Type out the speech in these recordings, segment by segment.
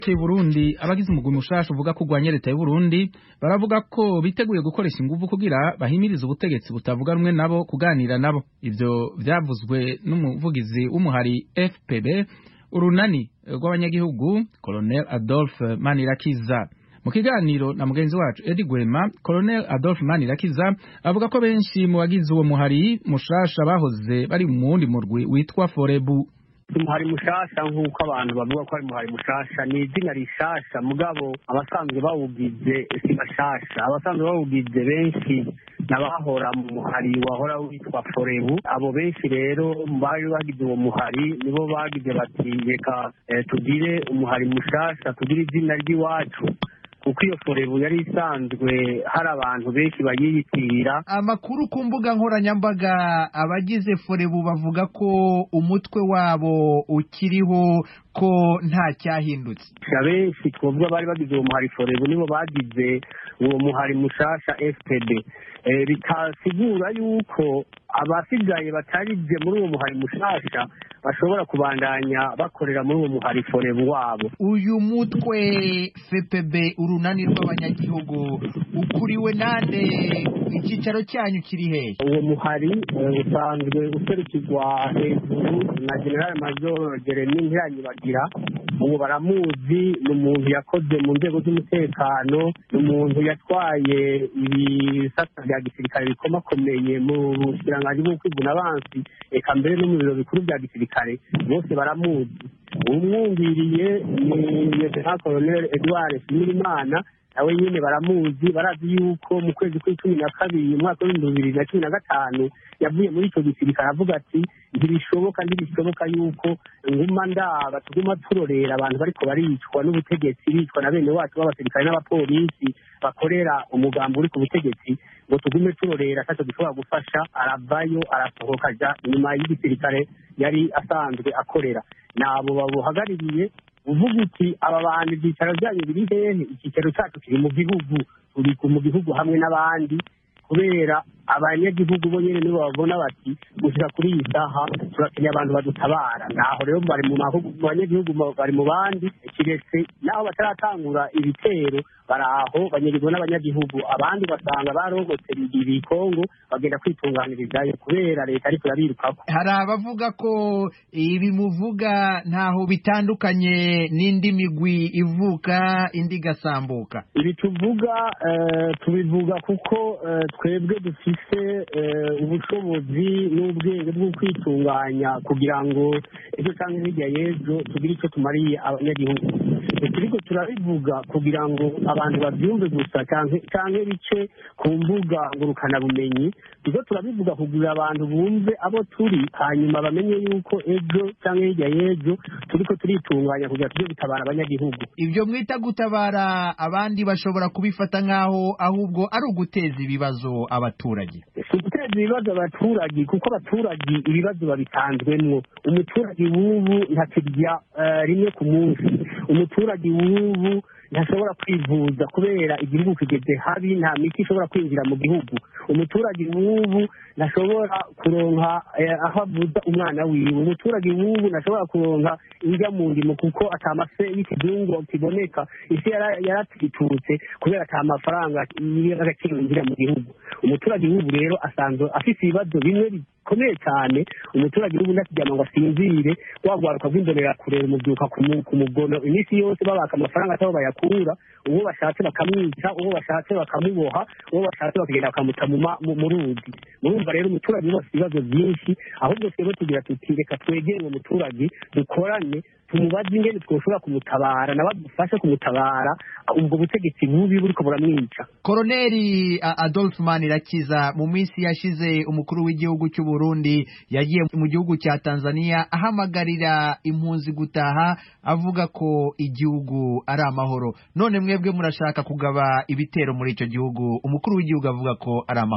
i Burundi abagize umugwi mushasha uvuga ko urwanya leta y'u Burundi baravuga ko biteguye gukoresha inguvu kugira bahimirize ubutegetsi butavuga rumwe nabo kuganira nabo ivyo vyavuzwe n'umuvugizi w'umuhari FPB urunani rw'abanyagihugu Colonel Adolphe Manirakiza mu kiganiro na mugenzi wacu Edi Gwema Colonel Adolphe Manirakiza avuga ko benshi mu bagize uwo muhari mushasha bahoze bari mu wundi murwi witwa Forebu umuhari mushasha nk'uko abantu bavuga ko ari umuhari mushasha ni izina rishasha mugabo abasanzwe bawugize si bashasha abasanzwe bawugize benshi n'abahora mu muhari wahora witwa forebu abo benshi rero bari bagize uwo muhari nibo bagize bati reka tugire umuhari mushasha tugire izina ry'iwacu kuko iyo forebu yari isanzwe hari abantu benshi bayiyitirira amakuru ku mbuga nkoranyambaga abagize forebu bavuga ko umutwe wabo ukiriho ko nta cyahindutse benshi twavuga bari bagize uwo muhari forebu nibo bagize uwo muhari mushasha fpd bitasigura yuko abasigaye batarize muri uwo muhari mushasha bashobora kubandanya bakorera muri uwo muhari forebu wabo uyu mutwe fpb urunani rw'abanyagihugu ukuriwe nande icyicaro cyanyu kiri hehe uwo muhari usanzwe userukirwa hejuru na general major jeremy ntiranyibagira ubu baramuzi ni umuntu yakoze mu nzego z'umutekano ni umuntu yatwaye ibisata bya gisirikare bikomakomeye mu bushikiranganji bw'ukwiguna abansi reka mbere no mu biro bikuru bya gisirikare bose baramuzi umwumviriye ni lieutenant colonel edouard shimirimana nawe nyine baramuzi barazi yuko mu kwezi kw'icumi na kabiri umwaka w'ibihumbi bibiri na cumi na gatanu yavuye muri icyo gisirikare avuga ati ntibishoboka ntibishoboka yuko nguma ndaba tuguma turorera abantu bariko baricwa n'ubutegetsi bicwa na bene wacu b'abasirikare n'abapolisi bakorera umugambi uri ku butegetsi ngo tugume turorera ataco dushobora gufasha aravayo arasohoka aja inyuma y'igisirikare yari asanzwe akorera nabo babuhagarariye uvuga uti aba bantu ibyicaro byanyu biri hehe icyicaro cyacu kiri mu gihugu turi mu gihugu hamwe n'abandi kubera abanyagihugu bo nyine nibo babona bati gushyira kuri iyi saha turakeneye abantu badutabara naho rero bari mu banyagihugu bari mu bandi kiretse naho bataratangura ibitero bari aho banyagirwa n'abanyagihugu abandi basanga barogotse ibikongo bagenda kwitunganirizayo kubera leta ariko irabirukako hari abavuga ko ibi muvuga ntaho bitandukanye n'indi migwi ivuka indi igasambuka ibi tuvuga tubivuga kuko twebwe dufite ubushobozi n'ubwenge bwo kwitunganya kugira ngo ejo cyangwa hirya y'ejo tugire icyo tumariye abanyagihugu turiko turabivuga kugira ngo abantu babyumve gusa cyangwa bice ku mbuga ngurukanabumenyi turiko turabivuga kugira abantu bumve abo turi hanyuma bamenye yuko ejo cyangwa hirya y'ejo turiko turitunganya kugira tujye gutabara abanyagihugu ibyo mwita gutabara abandi bashobora kubifata nk'aho ahubwo ari uguteza ibibazo abaturage si uguteza ibibazo abaturage kuko abaturage ibibazo babitanzwemwo umuturage w'ubu ntakirya rimwe ku munsi umuturage w'ubu ntashobora kwivuza kubera igihugu kigeze habi nta miti ishobora kwinjira mu gihugu umuturage w'ubu ntashobora kuronka aho avuza umwana wiwe umuturage w'ubu ntashobora kuronka indya mu ndimo kuko atamafe y'ikizungu kiboneka isi yaratitutse kubera ata mafaranga y'agaciro yinjira mu gihugu umuturage w'ubu rero asanzwe afite ibibazo bimwe bikomeye cyane umuturage w'ubu ntakiryama ngo asinzire wagwaruka rw'imbonera kureba umubyuka ku mugono iminsi yose babaka amafaranga atabo bayakura uwo bashatse bakamwica uwo bashatse bakamuboha uwo bashatse bakagenda bakamuta mu ruzi murumva rero umuturage wose ibibazo byinshi ahubwo twebwe tugira tuti reka twegere uwo muturage dukorane tumubaze ingene twoshobora kumutabara nawe adufashe kumutabara ubwo butegetsi bubi buriko buramwica koroneli adolphe manirakiza mu minsi yashize umukuru w'igihugu cy'u burundi yagiye mu gihugu cya tanzania ahamagarira impunzi gutaha avuga ko igihugu ari amahoro none mwebwe murashaka kugaba ibitero muri icyo gihugu umukuru w'igihugu avuga ko ari amahoro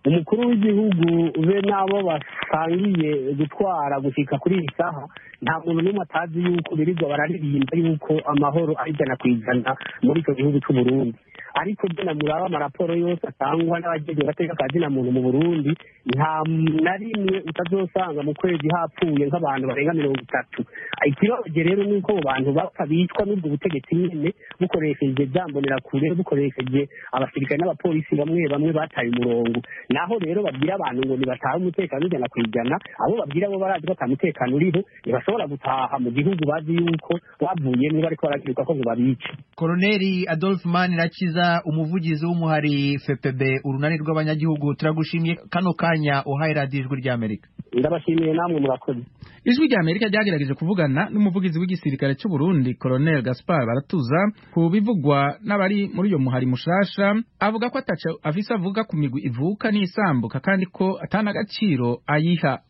umukuru w'igihugu be n'abo basangiye gutwara gushyika kuri iyi saha nta muntu n'umwe atazi yuko birirwa bararirimba yuko amahoro ari ijana ku ijana muri icyo gihugu cy'u Burundi ariko byo namuraba amaraporo yose atangwa n'abagize agateka ka zina muntu mu burundi nta na rimwe utazosanga mu kwezi hapfuye nk'abantu barenga mirongo itatu ikibazo rero ni uko abo bantu bapfa bicwa n'ubwo butegetsi nyine bukoresheje byambonerakure bukoresheje abasirikare n'abapolisi bamwe bamwe bataye umurongo naho rero babwira abantu ngo ntibatahe umutekano ijana ku ijana abo babwira bo barazi ko ata mutekano uriho ntibashobora gutaha mu gihugu bazi yuko bavuyemo bariko baragiruka ko ngo babice Koloneli Adolphe Manirakiza umuvugizi w'umuhari FPB urunani rw'abanyagihugu turagushimiye kano kanya uhaye radiyo ijwi ry'Amerika ndabashimiye namwe murakoze ijwi rya amerika ryagerageje kuvugana n'umuvugizi w'igisirikare cy'u Burundi Colonel Gaspar Baratuza ku bivugwa n'abari muri uyo muhari mushasha avuga ko ataco afise avuga ku migwi ivuka n'isambuka kandi ko atana agaciro ayiha